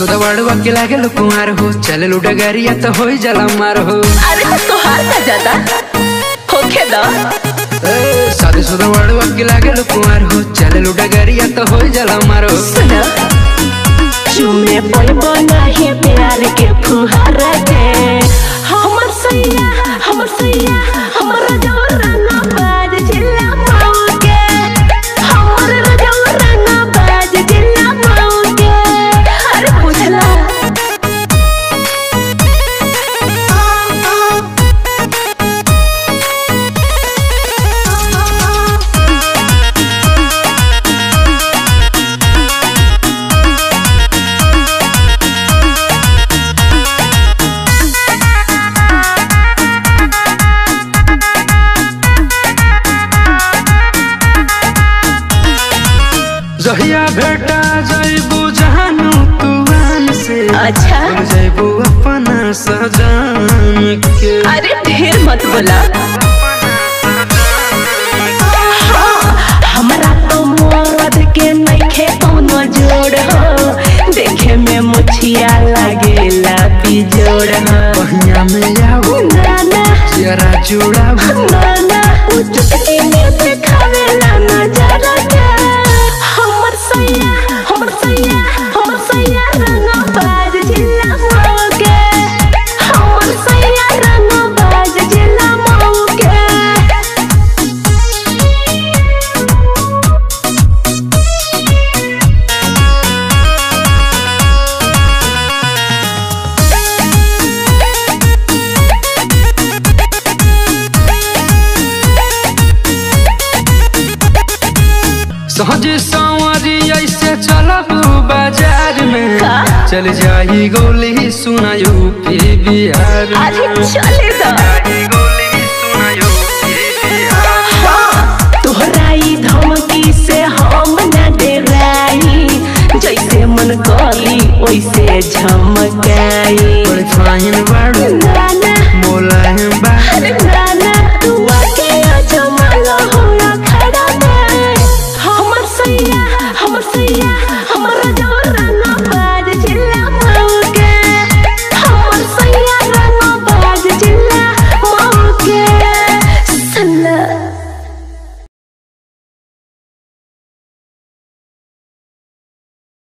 सुधा बड़वा के लागे लो कुमार हो चले लुडा गारिया तो हो जला मार हो अरे तो तोहार का ज्यादा होखे दा शादी सुधा बड़वा के लागे लो कुमार हो चले लुडा गारिया तो हो जला मार हो सुना चुमे पैबो नाही प्यार के फुहारा के हमर सैया हमर सैया हमर रजौरना बाज जिला मऊ के हमर रजौरना बाज जिला मऊ के अरे बुझला जहिया भेटा जैबू जहानू तुआन से अच्छा भूल जैबू अपना सजान के अरे ढेर मत बोला हाँ, हमरा तो मरद के नइखे कौनो जोड़ हो देखे में मुछिया लागेला बिजोड़ हो पहिया में आओ नाना जरा जुड़ाओ नाना उ चुटकी में देखावेला नजारा के हमर सैया हमर सैया हमर सैया रंगा बाज जिला मऊ के हमर सैया रंगा बाज जिला मऊ के सहज संवरी ऐसे चलब बाजार में का? चल जाई गोली सुनायो पी बिहार में। अरे चले दा जाई गोली सुनायो पी बिहार में। हाँ, तोहरा ई धमकी से हम न डराई जैसे मन करी वैसे झमकाई बड़ फाइन बाड़ू नाना